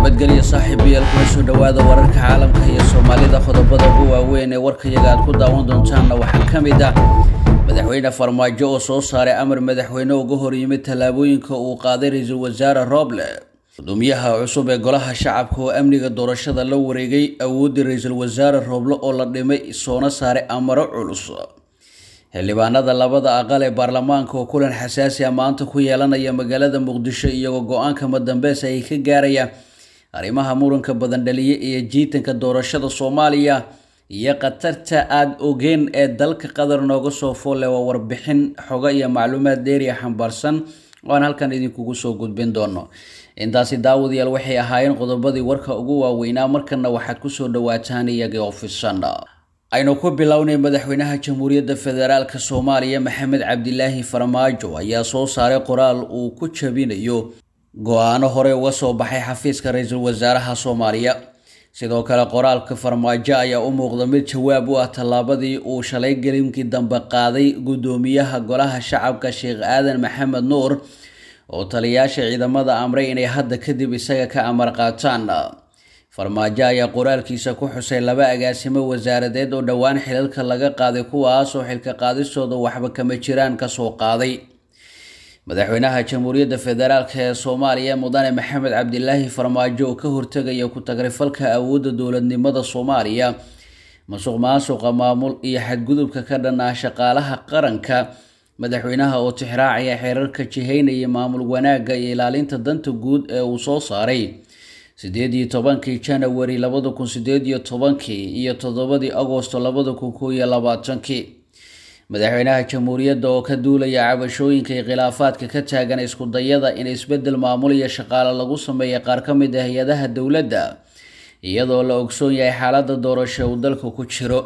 nabadgelyo saaxiibayaal kuna soo dhowaada wararka caalamka iyo soomaalida qodobada ugu waaweyn ee warkayaga aad ku daawan doontaanna waxaa ka mid ah madaxweyne farmaajo oo soo saaray amar madaxweyne uga horyimid tallaabooyinka uu qaaday ra-iisul wasaare roble gudoomiyaha cusub ee golaha shacabka oo amniga doorashada la wareegay awooddii ra-iisul wasaare roble oo la dhimay soona saaray amaro culus xildhibaanada labada aqal ee baarlamaanka oo kulan xasaasi a maanta ku yeelanaya magaalada muqdisho iyagoo go-aanka madambeys ay ka gaarayaan arrimaha muranka badan dhaliye iyo jiitanka doorashada soomaaliya iyo khatarta aada ogeen ee dalka qatar nooga soo foolle waa warbixin xogo iyo macluumaad dheeriya xambaarsan oo aan halkan idinkugu soo gudbin doono intaasi daawadayaal waxay ahaayeen qodobadii warka ugu waaweynaa markana waxaad kusoo dhawaataan iyagii ofisan aynu ku bilownay madaxweynaha jamhuuriyadda federaalk soomaaliya maxamed cabdilaahi farmaajo ayaa soo saaray qoraal uu ku jabinayo go-aano hore uga soo baxay xafiiska ra-iisul wasaaraha soomaaliya sidoo kale qoraalka farmaajo ayaa u muuqda mid jawaab u ah tallaabadii uu shalay gelinkii dambe qaaday guddoomiyaha golaha shacabka sheekh aadan maxamed nuur oo taliyaasha ciidamada amray inay hadda kadib isaga ka amar qaataan farmaajo ayaa qoraalkiisa ku xusay laba agaasimo wasaaradeed oo dhowaan xilalka laga qaaday kuwaasoo xilka qaadistooda waxba kama jiraan kasoo qaaday madaxweynaha jamhuuriyadda federaalk ee soomaaliya mudane maxamed cabdilaahi farmaajo oo ka hortegaya ku-tagrifalka awoodda dowladnimada soomaaliya masuq maasuqa maamul iyo xadgudubka ka dhanaa shaqaalaha qaranka madaxweynaha oo tixraacaya xeerarka jihaynaya maamul wanaagga iyo ilaalinta danta guud ee uu soo saaray sideed iyo tobankii janawari labada kun sideed iyo tobankii iyo toddobadii agosto labada kun koo iyo labaatankii madaxweynaha jamhuuriyadda oo ka duulaya cabashooyinka iyo khilaafaadka ka taagan isku dayada in isbedel maamul iyo shaqaale lagu sameeya qaar ka mid ah hay-adaha dowladda iyadoo la ogsoon yahay xaaladda doorasho uu dalka ku jiro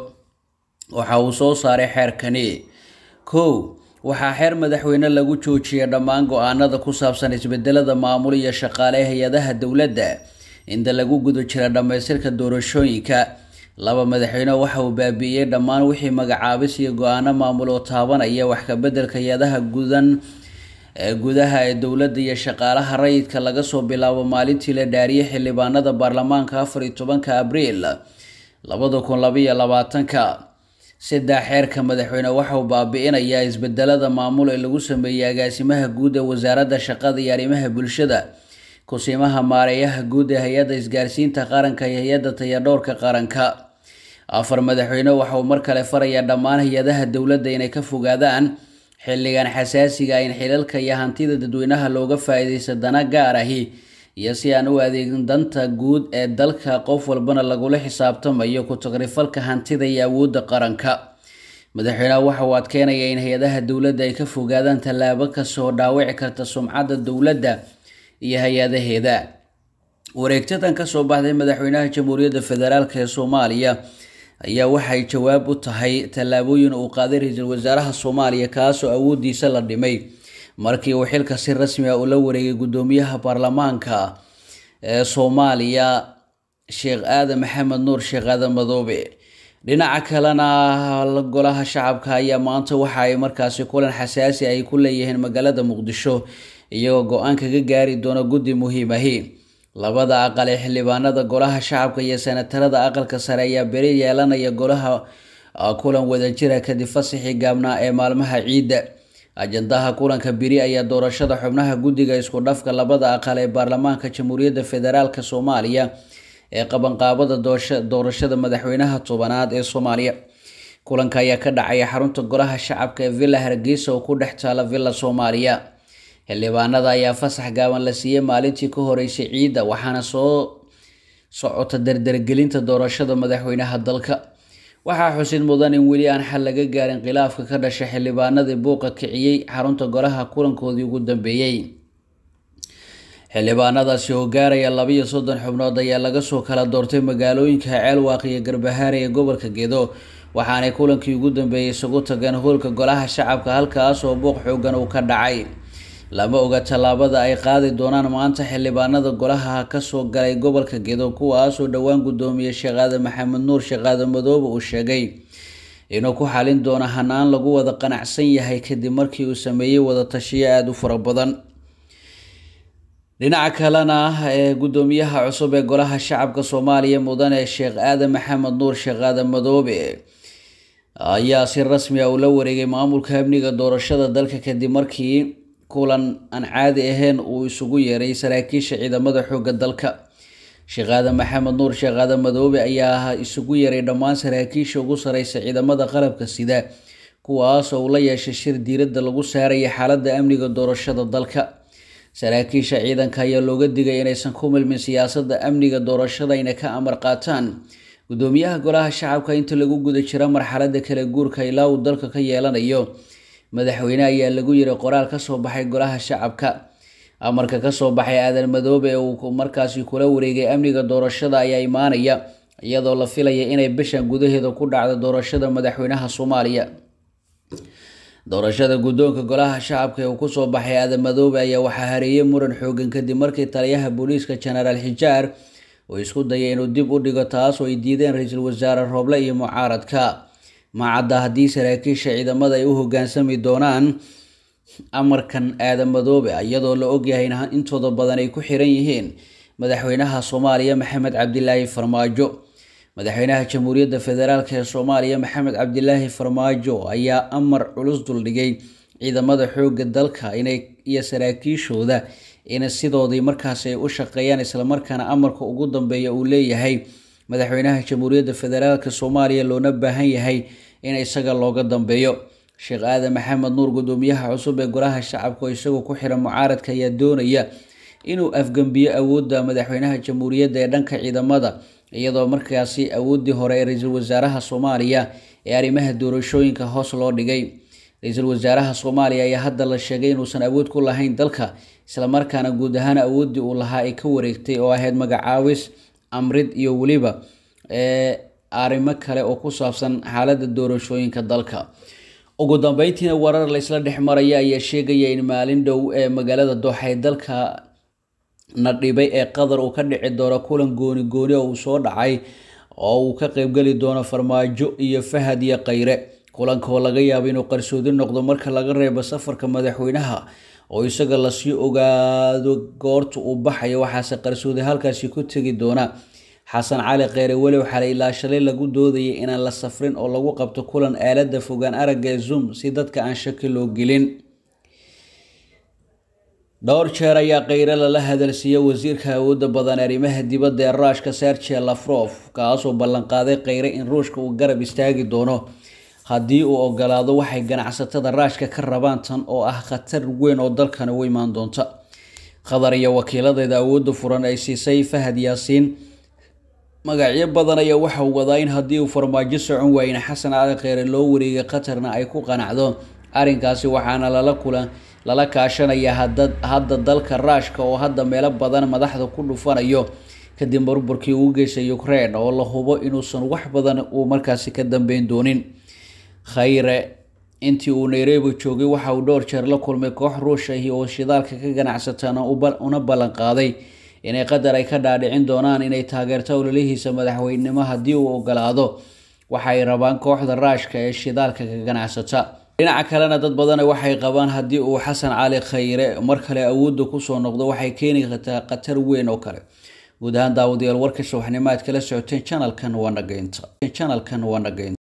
waxa uu soo saaray xeerkani kow waxaa xeer madaxweyne lagu joojiyay dhammaan go-aanada ku saabsan isbedelada maamul iyo shaqaale hay-adaha dowladda inta lagu guda jira dhammaystirka doorashooyinka laba madaxweyne waxa uu baabi'iyey dhammaan wixii magacaabis iyo go-aano maamul oo taabanaya wax kabedelka hay-adaha gudan gudaha ee dowladda iyo shaqaalaha rayidka laga soo bilaabo maalintii la dhaariyay xildhibaanada baarlamaanka afar iyo tobanka abriil labada kun labaiyo labaatanka saddex xeerka madaxweyne waxa uu baabi-inayaa isbedelada maamul ee lagu sameeyey agaasimaha guud ee wasaaradda shaqada iyo arrimaha bulshada kusimaha maareeyaha guud ee hay-adda isgaarsiinta qaranka iyo hay-adda tayadhowrka qaranka afar madaxweyne waxa uu mar kale farayaa dhammaan hay-adaha dowladda inay ka fogaadaan xilligan xasaasiga in xilalka iyo hantida dadweynaha looga faa-iideysta dana gaar ahi iyo si aan u adeegin danta guud ee dalka qof walbana lagula xisaabtamayo ku-tagrifalka hantida iyo awoodda qaranka madaxweyneha waxa uu adkeynaya in hay-adaha dowladda ay ka fogaadaan tallaabo kastoo dhaawici karta sumcadda dowladda iyo hay-adaheeda wareegtadan kasoo baxday madaxweynaha jamhuuriyadda federaalk ee soomaaliya ayaa waxay jawaab u tahay tallaabooyin uu qaaday ra-iisul wasaaraha soomaaliya kaasoo awooddiisa la dhimay markii uu xilka si rasmi ah ula wareegay guddoomiyaha baarlamaanka ee soomaaliya sheekh aadan maxamed nuur sheekh aadan madoobe dhinaca kalena golaha shacabka ayaa maanta waxa ay markaasi kulan xasaasi ay ku leeyihiin magaalada muqdisho iyagoo go-aan kaga gaari doona guddi muhiimahi labada aqal ee xildhibaanada golaha shacabka iyo senatarada aqalka sare ayaa beri yeelanaya golaha kulan wadajira kadib fasaxii gaabnaa ee maalmaha ciidda ajandaha kulanka biri ayaa doorashada xubnaha guddiga isku dhafka labada aqal ee baarlamaanka jamhuuriyadda federaalk soomaaliya ee qabanqaabada doorashada madaxweynaha tobanaad ee soomaaliya kulanka ayaa ka dhacaya xarunta golaha shacabka ee villa hargeysa oo ku dhex taala villa soomaaliya xildhibaanada ayaa fasax gaaban la siiyey maalintii ka horeysay ciidda waxaana soo socota dardargelinta doorashada madaxweynaha dalka waxaa xusid mudan in weli aan xal laga gaarin khilaafka ka dhashay xildhibaanadii buuqa kiciyey xarunta golaha kulankoodii ugu dambeeyey xildhibaanadaasi oo gaaraya labiyo soddon xubnood ayaa laga soo kala doortay magaalooyinka ceelwaaq iyo garbahaare ee gobolka gedo waxaanay kulankii ugu dambeeyey isugu tageen hoolka golaha shacabka halkaas oo buuq xoogan uu ka dhacay lama oga tallaabada ay qaadi doonaan maanta xildhibaanada golaha kasoo galay gobolka gedo kuwaasoo dhowaan guddoomiye sheekh aadan maxamed nuur sheekh aadan madoobe uu sheegay inuu ku xalin doono hanaan lagu wada qanacsan yahay kadib markii uu sameeyey wada tashiyo aada u fara badan dhinaca kalena ee guddoomiyaha cusub ee golaha shacabka soomaaliya mudane sheekh aadan maxamed nuur sheekh aadan madoobe ayaa si rasmi ah ula wareegay maamulka amniga doorashada dalka kadib markii kulan aan caadi ahayn uu isugu yeeray saraakiisha ciidamada xoogga dalka sheekh aadan maxamed nuur sheekh aadan madoobe ayaa isugu yeeray dhammaan saraakiisha ugu sareysa ciidamada qalabka sida kuwaas oo uu la yeeshay shir diiradda lagu saaraya xaaladda amniga doorashada dalka saraakiisha ciidanka ayaa looga digay inaysan ku milmin siyaasadda amniga doorashada ayna ka amar qaataan guddoomiyaha golaha shacabka inta lagu guda jira marxaladda kala guurka ilaa uu dalka ka yeelanayo madaxweyne ayaa lagu yiri qoraal kasoo baxay golaha shacabka amarka kasoo baxay aadan madoobe ee uu markaasi kula wareegay amniga doorashada ayaa imaanaya iyadoo la filaya inay bishan gudaheeda ku dhacdo doorashada madaxweynaha soomaaliya doorashada guddoonka golaha shacabka ee uu kusoo baxay aadan madoobe ayaa waxaa hareeyay muran xoogan kadib markii taliyaha booliiska jenaraal xijaar uu isku dayay inuu dib u dhigo taas oo ay diideen ra-iisul wasaare rooble iyo mucaaradka macadda haddii saraakiisha ciidamada ay u hoggaansami doonaan amarkan aadan madoobe iyadoo la ogyahay in intooda badan ay ku xiran yihiin madaxweynaha soomaaliya maxamed cabdilaahi farmaajo madaxweynaha jamhuuriyadda federaalk ee soomaaliya maxamed cabdilaahi farmaajo ayaa amar culus duldhigay ciidamada xoogga dalka inay iyo saraakiishooda in sidoodii markaas ay u shaqeeyaan islamarkaana amarka ugu dambeeya uu leeyahay madaxweynaha jamhuuriyadda federaalk soomaaliya loona baahan yahay in isaga looga dambeeyo sheekh aadan maxamed nuur guddoomiyaha cusub ee golaha shacabka oo isagoo ku xiran mucaaradka ayaa doonaya inuu afgembiyo awoodda madaxweynaha jamhuuriyadda ee dhanka ciidamada iyadoo markaasi awooddii hore ee ra-iisul wasaaraha soomaaliya ee arrimaha doorashooyinka hoos loo dhigay ra-iisul wasaaraha soomaaliya ayaa hadda la sheegay inuusan awood ku lahayn dalka islamarkaana guud ahaan awooddii uu lahaa ay ka wareegtay oo ahayd magacaawis amrid iyo weliba arrimo kale oo ku saabsan xaaladda doorashooyinka dalka ugu dambeyntiina warar laysla dhex maraya ayaa sheegaya in maalin dhow ee magaalada dooxa ee dalka na dhibay ee qatar uu ka dhici doono kulan gooni gooni oo uu soo dhacay oo uu ka qeybgeli doono farmaajo iyo fahad iyo khayre kulanka oo laga yaabo inuu qarsoodi noqdo marka laga reebo safarka madaxweynaha oo isaga lasii ogaado goorta uu baxayo waxaase qarsoodi halkaasi ku tegi doona xasan cali kheyre walow xalay ilaa shalay lagu doodayay inaan la safrin oo lagu qabto kulan aalada fogaan aragga ee zoom si dadka aan shaki loo gelin dhowr jeer ayaa kheyre lala hadalsiiyey wasiirka awoodda badan arrimaha dibadda ee ruushka serge lafrof kaasoo ballanqaaday kheyre in ruushka uu garab istaagi doono haddii uu ogolaado waxay ganacsatada raashka ka rabaan tan oo ah khatar weyn oo dalkani u imaan doonta qatar iyo wakiiladeeda awoodda furan ay siisay fahad yaasiin magacyo badan ayaa waxau wadaa in haddii uu farmaajo socon waayeen xasan cali kheyre loo wareegay qatarna ay ku qanacdo arrinkaasi waxaana lala kulan lala kaashanaya hadda dalka raashka oo hadda meelo badan madaxda ku dhufanayo kadib burburkii uu geystay ukraine oo la hubo inuusan wax badan uu markaasi ka dambeyn doonin khayre intii uu nairobi joogay waxa uu dhowr jeer la kulmay koox ruushahi oo shidaalka ka ganacsatana una ballan qaaday inay qatar ay ka dhaadhicin doonaan inay taageerto ololihiisa madaxweynenimo haddii uu ogolaado waxay rabaan kooxda raashka ee shidaalka ka ganacsata dhinaca kalena dad badana waxay qabaan haddii uu xasan cali khayre mar kale awoodda kusoo noqdo waxay keeni kartaa khatar weyn oo kale guud ahaan daawadayaal warka subaxnimo aad kala socoteen janalkan waa nageynta